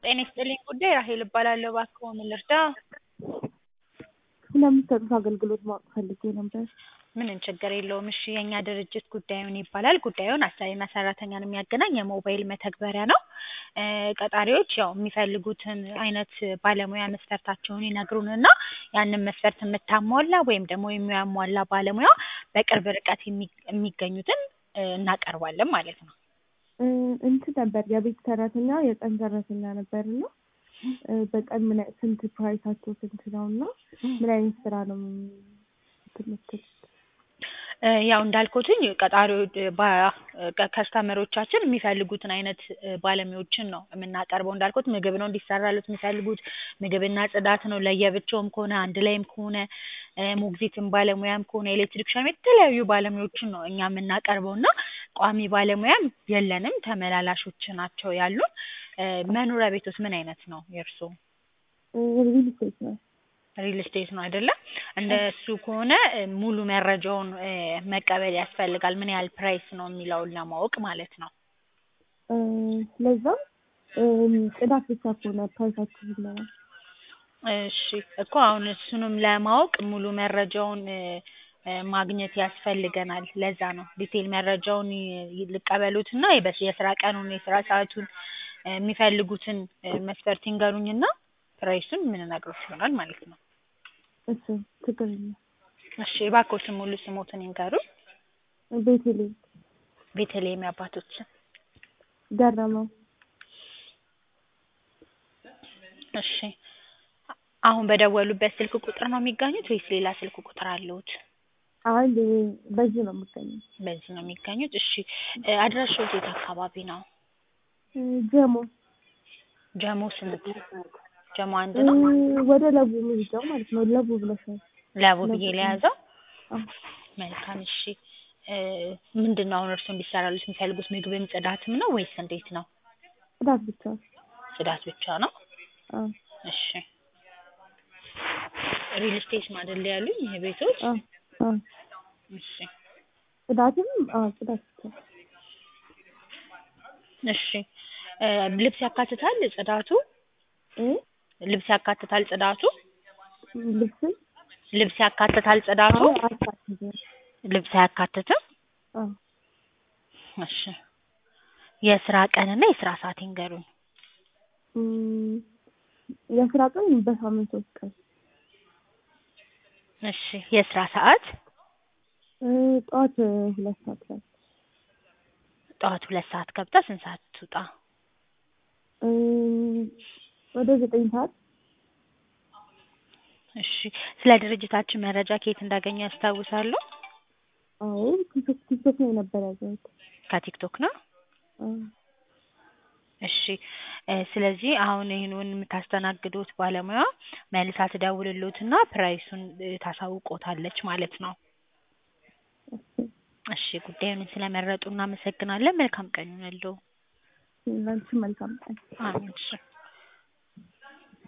ጤና ይስጥልኝ ጉዳይ ራሔል እባላለሁ። እባክዎ ምን ልርዳ? ስለምትሰጡት አገልግሎት ማወቅ ፈልጌ ነበር። ምንም ችግር የለውም። እሺ የእኛ ድርጅት ጉዳዩን ይባላል። ጉዳዩን አሰሪና ሰራተኛን የሚያገናኝ የሞባይል መተግበሪያ ነው። እ ቀጣሪዎች ያው የሚፈልጉትን አይነት ባለሙያ መስፈርታቸውን ይነግሩንና ያንን መስፈርት የምታሟላ ወይም ደግሞ የሚያሟላ ባለሙያ በቅርብ ርቀት የሚ የሚገኙትን እ እናቀርባለን ማለት ነው። እ እንትን ነበር የቤት ሰራተኛ የቀን ሰራተኛ ነበር እና እ በቀን ምን አይ- ስንት ፕራይሳቸው ስንት ነው እና ምን አይነት ስራ ነው የምትሉት? እ ያው እንዳልኩትኝ ቀጣሪዎች ከስተመሮቻችን የሚፈልጉትን አይነት እ ባለሙያዎችን ነው የምናቀርበው። እንዳልኩት ምግብ ነው እንዲሰራሉት የሚፈልጉት ምግብና ጽዳት ነው። ለየብቻውም ከሆነ አንድ ላይም ከሆነ እ ሞግዚትም ባለሙያም ከሆነ ኤሌክትሪክሻን የተለያዩ ባለሙያዎችን ነው እኛ የምናቀርበው እና ቋሚ ባለሙያም የለንም። ተመላላሾች ናቸው ያሉን። እ መኖሪያ ቤቶስ ምን አይነት ነው የእርስዎ? ሪል ስቴት ነው። ሪል ስቴት ነው አይደለ? እንደሱ ከሆነ እ ሙሉ መረጃውን እ መቀበል ያስፈልጋል። ምን ያህል ፕራይስ ነው የሚለውን ለማወቅ ማለት ነው። እ ለዛም እ ጽዳት ብቻ ከሆነ ፕራይሳችሁ ይለናል። እሺ እኮ አሁን እሱንም ለማወቅ ሙሉ መረጃውን እ እ ማግኘት ያስፈልገናል። ለዛ ነው ዲቴል መረጃውን ይ- ልቀበሎትና የበስ የስራ ቀኑን የስራ ሰዓቱን እ የሚፈልጉትን እ መስፈርት ይንገሩኝና ፕራይሱን የምንነግሮት ይሆናል ማለት ነው። እሺ ችግር የለም። እሺ እባክዎትን ሙሉ ስሞትን ይንገሩኝ። ቤቴሌም ቤተልሔም የአባቶት ስም። ገረመው እሺ አሁን በደወሉበት ስልክ ቁጥር ነው የሚገኙት ወይስ ሌላ ስልክ ቁጥር አለዎት? አይ በዚህ ነው የምገኘው። በዚህ ነው የሚገኙት። እሺ እ አድራሻዎት የት አካባቢ ነው? እ ጀሞ ጀሞ ስንት? ጀሞ አንድ እ ነው? ወደ ለቡ የሚሄደው ማለት ነው። ለቡ ብለሻል። ለቡ ብዬ ለያዘው? አዎ መልካም እሺ እ ምንድን ነው አሁን እርስዎ እንዲሰራሉት የሚፈልጉት ምግብም ጽዳትም ነው ወይስ እንዴት ነው? ጽዳት ብቻ። ጽዳት ብቻ ነው? አዎ እሺ ሪል ስቴት ነው አይደል ያሉኝ ይሄ ቤቶች? አዎ አዎ እሺ ጽዳትም አዎ ጽዳት ብቻ። እሺ እ ልብስ ያካትታል ጽዳቱ? እ ልብስ ያካትታል ጽዳቱ? ልብስም ልብስ ያካትታል ጽዳቱ? አዎ አያካትትም። ልብስ አያካትትም? አዎ እሺ የስራ ቀንና የስራ ሰዓት ይንገሩኝ። እም የስራ ቀን በሳምንት ሶስት ቀን። እሺ የስራ ሰዓት? እ ጠዋት ሁለት ሰዓት ላይ ጠዋት ሁለት ሰዓት ገብታ ስንት ሰዓት ትውጣ? እ ወደ ዘጠኝ ሰዓት እሺ ስለ ድርጅታችን መረጃ ከየት እንዳገኙ ያስታውሳሉ? አዎ ቲክቶክ ቲክቶክ ላይ ነበር ያየሁት። ከቲክቶክ ነው? አዎ እሺ እ ስለዚህ አሁን ይሄንን የምታስተናግዱት ባለሙያ መልሳ ትደውልልዎትና ፕራይሱን እ ታሳውቅዎታለች ማለት ነው። እሺ እሺ ጉዳዩን ስለመረጡ እናመሰግናለን። መልካም ቀን ይሁንልዎ። ላንቺም መልካም ቀን። አሜን እሺ